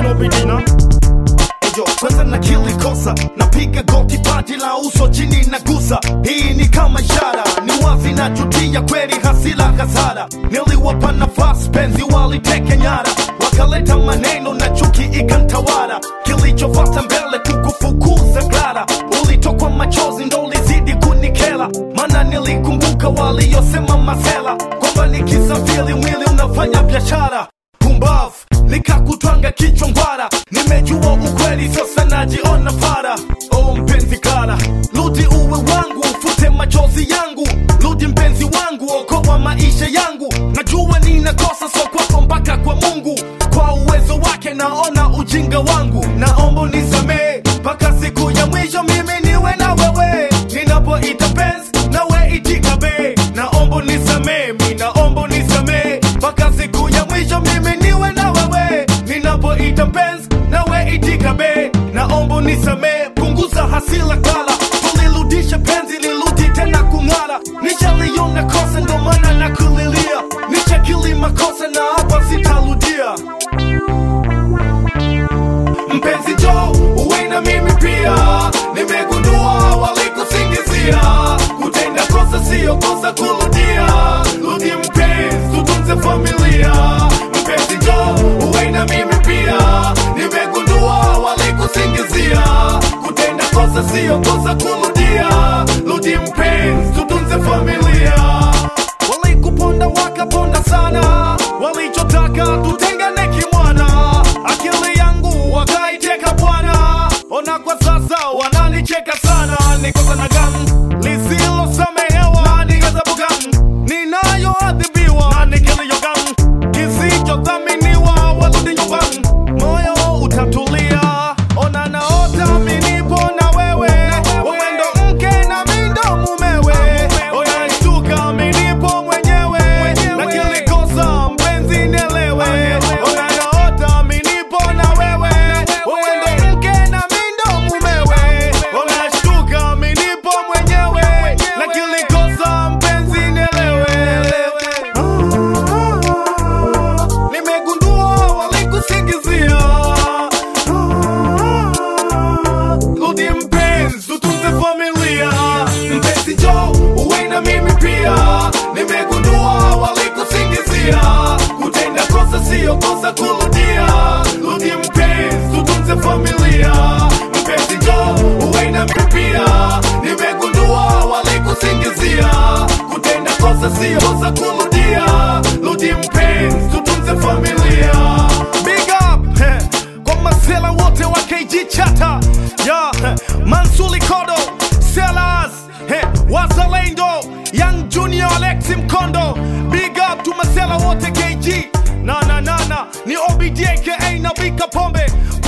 no bidina Ejo, kwanza nakili kosa napiga goti paji la uso chini na gusa hii ni kama ishara ni wazi na jutia kweli hasila hasara niliwapa nafasi penzi waliteke nyara wakaleta maneno na chuki ikantawara kilichofata mbele kukufukuza klara ulitokwa machozi ndo ulizidi kunikela mana nilikumbuka waliyosema masela kwamba nikisafiri mwili unafanya biashara pumbavu nikakutwanga kichwa ngwara nimejua ukweli sasa najiona fara o mpenzi kara rudi uwe wangu ufute machozi yangu rudi mpenzi wangu okoa maisha yangu najua ninakosa so kwako mpaka kwa mungu kwa uwezo wake naona ujinga wangu naomba nisamee mpaka siku ya mwisho mimi niwe na wewe ninapoita penzi nawe itika be naomba nisamee mi naomba nisamee mpaka siku ya mwisho mimi niwe na wewe ninapoita penzi nawe itika be naomba nisamee punguza hasila kala tulirudisha penzi lirudi tena kung'ara nishaliona kosa ndo maana nakulilia nichakili makosa na hapa sitarudia mpenzi jo uwe na mimi pia nimegundua walikusingizia kutenda kosa siyo kosa kurudia rudi mpenzi tutunze familia mpenzi jo uwe na mimi pia nimegundua walikusingizia kutenda kosa siyo kosa kurudia rudi mpenzi tutunze familia walikuponda wakaponda sana walichotaka tutengane kimwana akili yangu wakaiteka bwana ona kwa sasa wananicheka sana nikosa na gam lisilosamehewa ni ghadhabu gam ninayoadhibiwa na nikilio gam kisichodhaminiwa warudi nyumbani moyo utatulia ona naota minipo na wewe wendo mke na mindo mumewe ona shtuka minipo mwenyewe na kilikosa mpenzi nielewe ona naota minipo na wewe wendo mke na mindo mumewe ona shtuka minipo mwenyewe na kilikosa mpenzi nielewe nimegundua walikusingizia rudi mpenzi tutunze familia mpenzi jo uwe na mimi pia nimegundua walikusingizia kutenda kosa siyo kosa kurudia rudi mpenzi tutunze familia mpenzi jo uwe na mimi pia nimegundua walikusingizia kutenda kosa siyo kosa kurudia rudi mpenzi tutunze familia big up heh, kwa masela wote wa KG chata ya heh, Mansuli Kodo Sellers heh, Wazalendo Young Junior Alexi Mkondo big up tu masela wote KG na na na na ni OBD aka na Bika Pombe